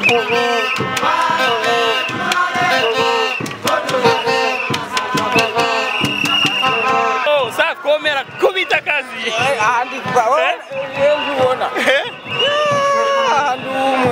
Oh, sa komera kubita kazi. ahandi kuva rero ubona Eh? ahandi umwe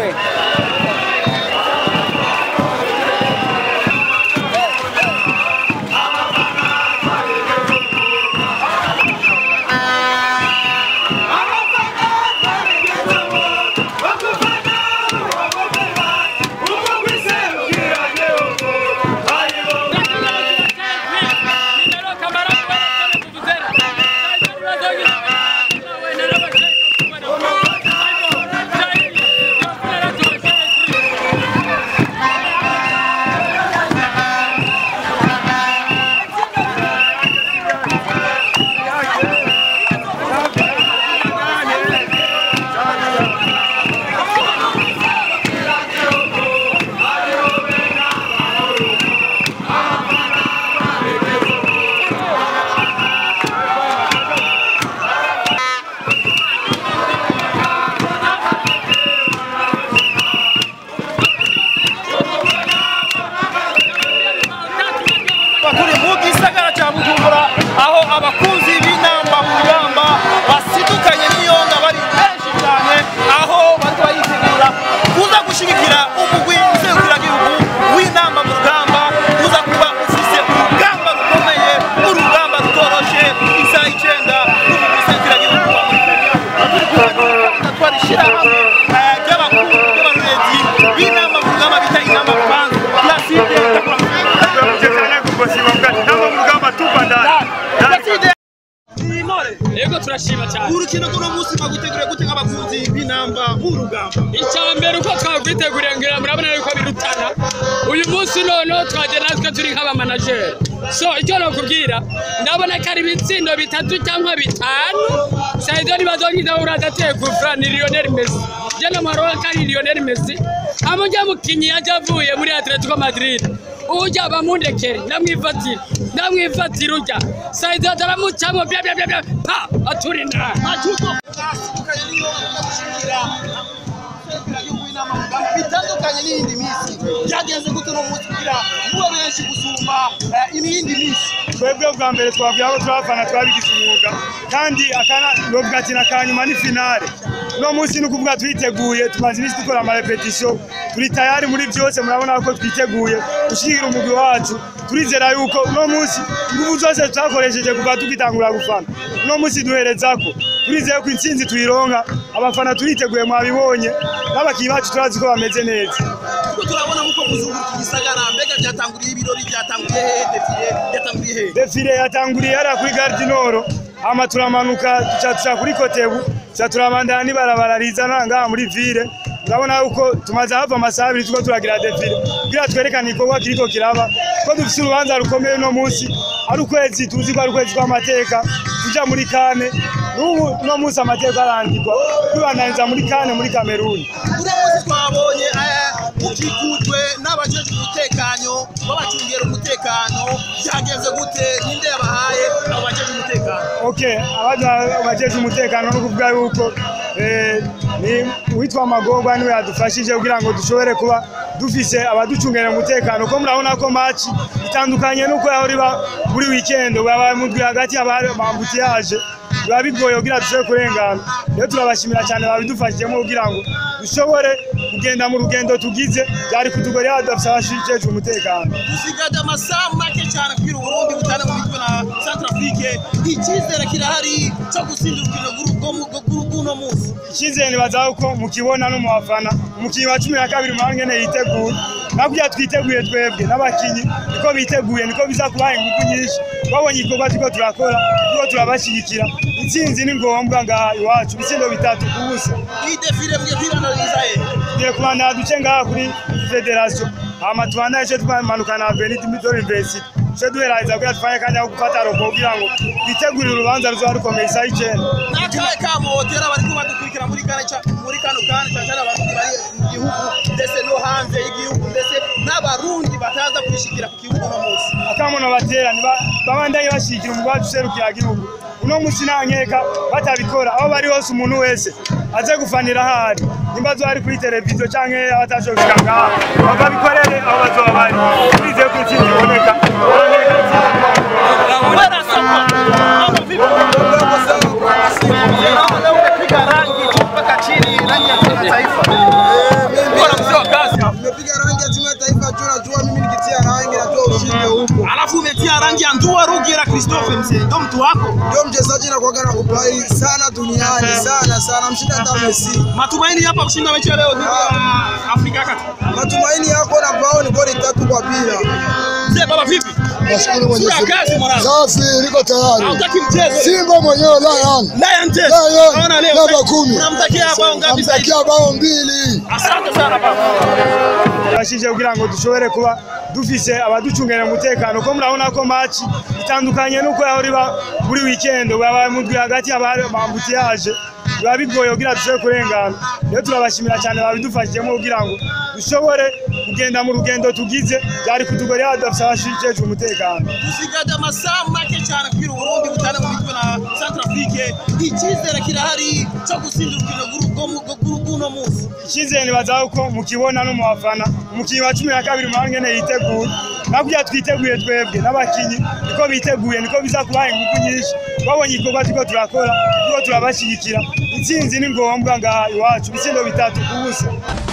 turi mu gisagara cya bujumbura aho abakunzi b'inamba mu rugamba basidukanye n'iyonga bari benshi cyane aho bari bayitegura kuza gushyigikira umugwi nzeguragihugu w'inamba mu rugamba uza kuba ufise urugamba rukomeye urugamba rutoroshe isaha icyenda n'umugwi nzeguragihugu wa Mauritania twari shyirahamwe eh, ry'abakuru ry'abarorezi b'inamba mu rugamba bita inamba rubanza Placide Turamutse cyane kubasiba bwati ntabwo mu rugamba tuva ndani Placide Intore Yego turashima cyane. urukino rw'uno munsi mwaguteguriye gute nk'abakunzi b'inamba b'urugamba Icya mbere uko twakwiteguriye ngira murabona yuko birutana. Uyu munsi noneho twaje natwe turi nk'abamanajeri. So icyo nakubwira ndabona ko ari ibitsindo bitatu cyangwa bitanu. Saido nibazongiza uradateye kufra ni Lionel Messi. Je namwaroa ko ari Lionel Messi. Amujya mukinyi yaje avuye muri Atletico Madrid. Ujya bamundekere ndamwifatira ndamwifatira ujya Saido ataramucamo bya bya bya bya pa aturinda. majuto atandukanye n'iyo baza gushyigikira nzeguragihugu w'inamba mu rugamba bitandukanye n'iyindi minsi byagenze gute uno munsi kugira mube benshi gusumba eh, iyindi minsi twebwe bwa mbere twabwiye abo turabafana twabigize umwuga kandi akana novuga ati na kanyuma ni finale uno munsi ni ukuvuga twiteguye tumaze iminsi dukora amarepetisiyo turi tayari muri byose murabona ko twiteguye gushyigikira umugwi wacu turizera yuko uno munsi ingufu zose twakoresheje kuva tugitangura gufana uno munsi duherezako turizeye ko intsinzi tuyironka abafana turiteguye mwabibonye n'abakinnyi bacu turazi ko bameze neza kuko turabona nk'uko muzunguruka igisagara mbega byatanguriye ibirori byatanguriye hehe defile byatanguriye hehe defile yatanguriye hariya kuri gare du nord hama turamanuka duca tuca kuri kotebu tuca turabandana n'ibarabara rizana ngaha muri ville urabona yuko tumaze hava amasaha abiri turiko turagira defile kugira twerekane igikorwa kiriko kiraba ko dufise urubanza rukomeye uno munsi ari ukwezi tuzi ko ari ukwezi kw'amateka tuja muri kane n'ubu uno munsi amateka arandikwa tubandaniza muri kane muri kameruni uno munsi twabonye eh, mukikujwe n'abajejwe umutekano babacungira umutekano byagenze gute ninde yabahaye abo bajejwe umutekano ok abajeje umutekano no kuvuga yuko eh, ni uwitwa magorwa niwe yadufashije kugira ngo dushobore kuba dufise abaducungira umutekano ko murabona ko maci itandukanye nuko yahora iba muri weekend baba mudwi hagati y'abari bambutiyaje biba bigoye kugira dushobore kurengana rero turabashimira cyane babidufashijemo kugira ngo dushobore kugenda mu rugendo tugize byari kutugora iyo dufise abashijejwe umutekano dusigaje amasaha make cyane kugira uburundi butane mu mitwe na centrafrique icyizere kirahari cyo gutsinda urukino rw'uno munsi icyizere nibaza ko mukibona no mu bafana umukinnyi wa cumi na kabiri muhange ne yiteguye nakugira twiteguye twebwe n'abakinnyi niko biteguye niko biza kubaha ingufu nyinshi babonye igikorwa turiko turakora turiko turabashyigikira intsinzi ni ngombwa ngaha iwacu ibitsindo bitatu ku busa iyi defile mwe kwiranariza he tugiye kubandana duce ngaha kuri federasiyo hama tubandane ico twamanuka na avenue midori university ico duheraheza kugira tufanye akanya ko gufata robo kugira ngo twitegurire urubanza ruzoba rukomeye isaha icenda n'akahe kamotera bariko badukurikira muri kane ca- muri kano kanya cyane cyane abarundi bari mu gihugu ndetse no hanze y'igihugu ndetse n'abarundi bataza kwishikira ku kibuga uno munsi akamono batera niba babandanye bashigikira umugwi wacu userukira igihugu uno munsi nta nkeka batabikora aho bari hose umuntu wese aze gufanira ahari nimba azoba ari kuri televiziyo canke abatashoboye gushika ngaha babikorere aho bazoba bari twizeye ko intsinzi iboneka Bwana Sapa, mambo vipi? Naona umepiga rangi mpaka chini, rangi ya timu ya taifa. Bora mzee wa kazi. Nimepiga rangi ya timu ya taifa juu najua mimi nikitia rangi najua ushindi huko. Alafu umetia rangi ya Ndua Rugira Christophe mzee, ndo mtu wako. Ndio mchezaji na kuaga na kupai sana duniani sana sana, mshinda hata Messi. Matumaini hapa kushinda mechi ya leo dhidi ya Afrika ya Kati. Matumaini yako na bao ni goli tatu kwa bila. Mzee baba vipi? Nashukuru Mwenyezi Sura kazi Mungu. mwanangu. Safi, niko tayari. Hautaki mchezo. Simba mwenyewe Lion. Lion Test. Lion, Naona leo. namba kumi. Unamtakia bao ngapi sasa? hivi? Namtakia bao mbili. Asante sana baba. turashije kugira ngo dushobore kuba dufise abaducungira umutekano ko murabona ko maci itandukanye nuko yahora iba buri weekend baba mudwi hagati y'abambutiyaje biba bigoye kugira dushobore kurengana rero turabashimira cyane babidufashijemo kugira ngo dushobore kugenda mu rugendo tugize byari kutugora hadafise abashijejwe umutekano dusigaje amasaha make cyane kugira uburundi butane mu mitwe na centrafrique icyizere kirahari cyo gutsinda urukino rw'uno munsi icyizere nibaza ko mukibona no mu bafana umukinnyi wa cumi na kabiri muhanga ngene yiteguye nakurya twiteguye twebwe n'abakinyi niko biteguye niko biza kubaha ingufu nyinshi babonye igikorwa turiko turakora turiko turabashyigikira intsinzi ni ngombwa ngaha iwacu ibitsindo bitatu ku busa